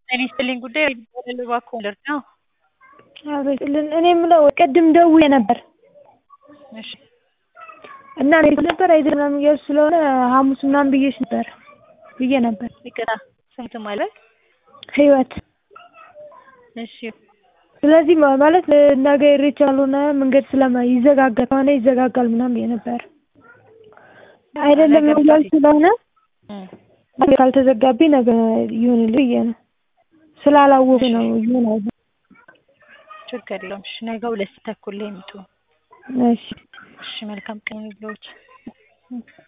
ጤና ይስጥልኝ ጉዳይ ይባላል እባክዎ ልርዳዎ? አቤትልን እኔ የምለው ቅድም ደውዬ ነበር እሺ እና እንዴት ነበር አይደል ምናምን እያልሽ ስለሆነ ሐሙስ ምናምን ብዬሽ ነበር ብዬ ነበር። ይቅርታ ስም ማለት ህይወት እሺ ስለዚህ ማለት ነገ ኢሬቻ ካልሆነ መንገድ ስለማ ይዘጋጋል ከሆነ ይዘጋጋል ምናምን ብዬ ነበር። አይደለም እያልሽ ስለሆነ ካልተዘጋብኝ ነገ ይሁንልኝ ብዬ ነው። ስላላወኩ ነው ይሁን አይሁን ችግር የለውም። እሺ ነገ ሁለት ተኩል ላይ ይምጡ። እሺ እሺ መልካም ቀን ይሁንልዎት።